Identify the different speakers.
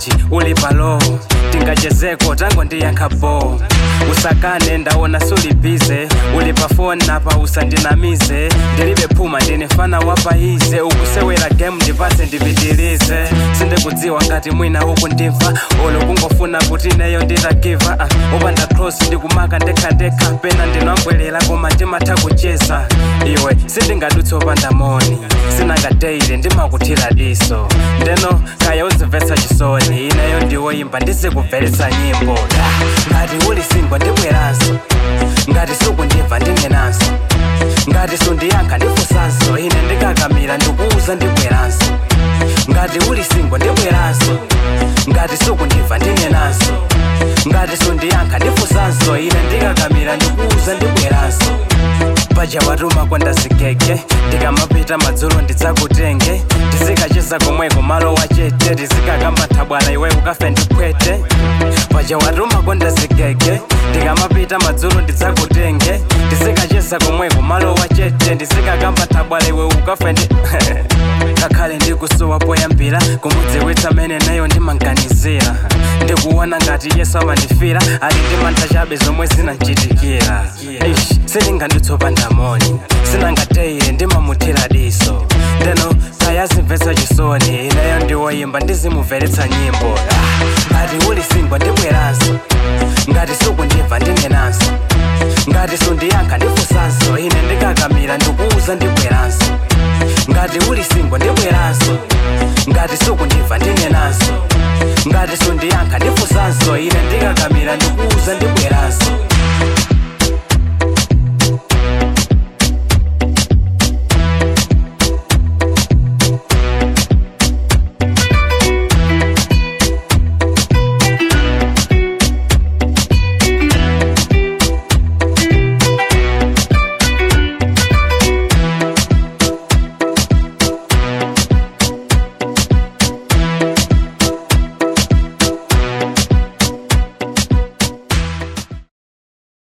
Speaker 1: bwanji uli palo tingachezeko tango ndiyankha bo usakane ndaona sulibize uli pafoni napa usandinamize ndilibe phuma ndine fana wapaize ukusewera game ndipase ndipitilize sindikudziwa ngati mwina uku ndimva olo kungofuna kuti neyo nditagiva uh, upanda cross ndikumaka ndekhandekha pena ndinambwerera koma ndimatha kucheza iwe sindingadutse upanda moni sinangadeire ndimakuthira diso ndeno kaya uzimvetsa chisoni ineyo ndiwoyimba ndizikubveretsa nyimbo Ah, ngati uli singwa ndibweranso ngati sukundimva ndinenanso ngati sundiyankha ndifunsanso ine ndikakamira ndikuuza ndibweranso ngati uli singwa ndibweranso ngati sukundimva ndinenanso ngati sundiyankha ndifunsanso ine ndikakamira ndikuuza ndibweranso paja watuma kwandazigege ndikamapita madzulo ndidzakutenge tizikacheza komweko malo wachete tizikakamba thabwala iwe ukafe ndiphwete paja watuma kwandazigege ndikamapita madzulo ndidzakutenge tizikacheza komweko malo wachete ndizikakamba thabwala iwe ukafe ndi ngakhale ndikusowa poyambira kumudziwitsa mene nayo ndimanganizira ndikuona ngati yesu amandifira ali ndimantha chabe zomwe zinanchitikira Eish, sindinganditsopanda moni sinangateire ndimamuthira diso ndeno kayazimvetsa chisoni ineyo ndiwoyimba ndizimumveretsa nyimbo Ah, ngati uli singwa ndibweranso ngati sukundimva ndinenanso ngati sundiyankha ndifunsanso ine ndikakamira ndikuuza ndibweranso ngati uli singwa ndibweranso ngati sukundimva ndinenanso